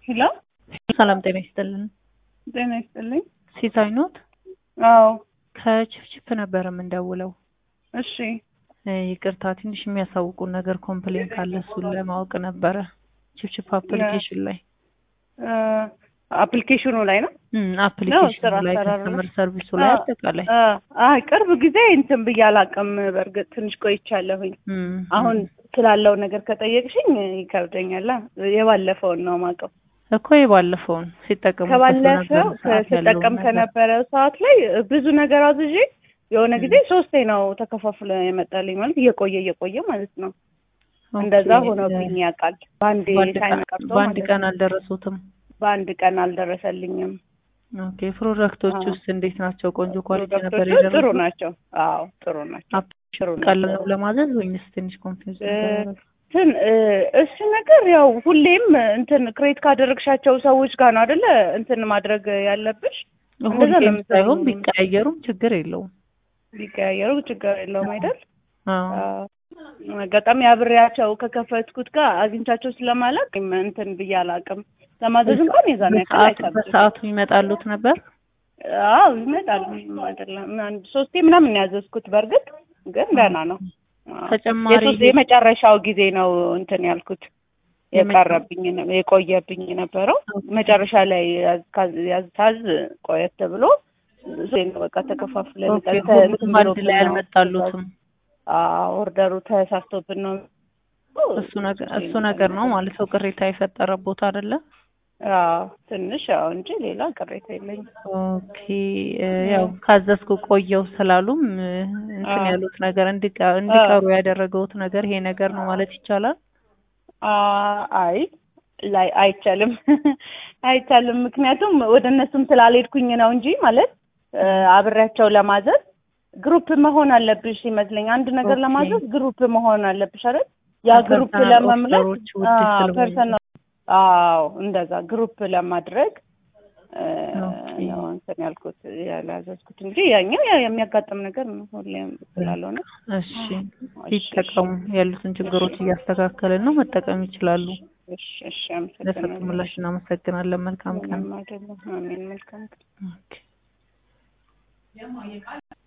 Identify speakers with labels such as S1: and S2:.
S1: ሄሎ
S2: ሰላም ጤና ይስጥልን።
S1: ጤና ይስጥልኝ።
S2: ሲሳይ ኖት?
S1: አዎ
S2: ከችፍችፍ ነበር የምንደውለው።
S1: እሺ
S2: እ ይቅርታ ትንሽ የሚያሳውቁን ነገር ኮምፕሌን ካለ እሱን ለማወቅ ነበረ። ችፍችፍ አፕሊኬሽን ላይ
S1: እ አፕሊኬሽኑ ላይ ነው።
S2: እም አፕሊኬሽኑ
S1: ስራ
S2: ላይ
S1: አሰራር ነው።
S2: ከስተመር ሰርቪሱ ላይ
S1: አ-
S2: አጠቃላይ
S1: አ አይ ቅርብ ጊዜ እንትን ብዬ አላውቅም። በእርግጥ ትንሽ ቆይቻለሁኝ።
S2: እም
S1: አሁን ስላለው ነገር ከጠየቅሽኝ ይከብደኛል። የባለፈውን ነው የማውቀው።
S2: እኮ የባለፈውን ሲጠቀሙ
S1: ከባለፈው ስጠቀም ከነበረው ሰዓት ላይ ብዙ ነገር አዝዤ የሆነ ጊዜ ሶስቴ ነው ተከፋፍሎ የመጣልኝ ማለት እየቆየ እየቆየ ማለት ነው። እንደዛ ሆኖብኝ ያውቃል። በአንድ ታይም ቀርቶ
S2: በአንድ
S1: ማለት
S2: ቀን
S1: ነው።
S2: አልደረሱትም።
S1: በአንድ ቀን አልደረሰልኝም።
S2: ኦኬ ፕሮዳክቶች
S1: አዎ።
S2: ውስጥ እንዴት ናቸው? ቆንጆ ኳሊቲ ነበር
S1: ፕሮዳክቶቹ ጥሩ
S2: የደረሱት?
S1: ናቸው። አዎ ጥሩ ናቸው። ጥሩ
S2: ቀላል
S1: ናቸው።
S2: ነው ለማዘዝ ወይንስ ትንሽ ኮንፊውዝ
S1: እ እንትን እ እሱ ነገር ያው ሁሌም እንትን ክሬት ካደረግሻቸው ሰዎች ጋር ነው አይደለ እንትን ማድረግ ያለብሽ። እንደዛ ነው
S2: ሁሌም ሳይሆን
S1: የምትለኝ።
S2: ቢቀያየሩም ችግር የለውም።
S1: ቢቀያየሩ ችግር የለውም አይደል?
S2: አዎ
S1: አዎ። አጋጣሚ አብሬያቸው ከከፈትኩት ጋር አግኝቻቸው ስለማላውቅ እንትን ብዬ አላውቅም። ለማዘዝ እንኳን የዛን ያክል
S2: በሰዓቱ
S1: አይከብድም።
S2: በሰዓቱ ይመጣሉት ነበር።
S1: አዎ ይመጣል። ምንም አይደለም። አንድ ሶስቴ ምናምን ነው ያዘዝኩት። በእርግጥ ግን ደህና ነው። አዎ።
S2: ተጨማሪ
S1: የሶስት የመጨረሻው ጊዜ ነው እንትን ያልኩት የቀረብኝ ነው- የቆየብኝ የነበረው መጨረሻ ላይ ያዝ- ያዝታዝ ቆየት ብሎ ዜና በቃ ተከፋፍለን
S2: ኦኬ
S1: ቀን-
S2: ሁሉም
S1: እንትን
S2: አንድ ላይ
S1: ብሎብን ነው።
S2: አልመጣሉትም።
S1: አዎ ኦርደሩ ተሳስቶብን ነው።
S2: እሱ ነገር እሱ ነገር ነው ማለት ነው ቅሬታ የፈጠረ ቦታ አይደለ?
S1: አዎ ትንሽ ያው እንጂ ሌላ ቅሬታ የለኝም።
S2: ኦኬ እ ያው ካዘዝኩ ቆየው ስላሉም እ እንትን
S1: አዎ።
S2: ያሉት ነገር እንዲቀ- እንዲቀሩ ያደረገውት ነገር ይሄ ነገር ነው ማለት ይቻላል።
S1: አ- አይ ላይ አይቻልም አይቻልም። ምክንያቱም ወደ እነሱም ስላልሄድኩኝ ነው እንጂ ማለት እ አብሬያቸው ለማዘዝ ግሩፕ መሆን አለብሽ ይመስለኝ። አንድ ነገር
S2: ኦኬ።
S1: ለማዘዝ ግሩፕ መሆን አለብሽ አይደል? ያ ግሩፕ
S2: ፐርሰናል
S1: ለመምለስ
S2: ኦርደሮች ውድ ስለሆኑ
S1: ፐርሰናል አዎ፣ እንደዛ ግሩፕ ለማድረግ እ
S2: ኦኬ።
S1: ነው እንትን ያልኩት ያላዘዝኩት እንጂ ያኛው ያው የሚያጋጥም ነገር ነው ሁሌም ስላልሆነ
S2: እሺ ይጠቀሙ። ያሉትን ችግሮች እያስተካከልን ነው፣ መጠቀም ይችላሉ።
S1: እሺ እሺ
S2: ለሰጡ
S1: አመሰግናለሁ።
S2: ምላሽ እናመሰግናለን። መልካም ቀን።
S1: ምንም አይደለም። አሜን። መልካም ቀን።
S2: ኦኬ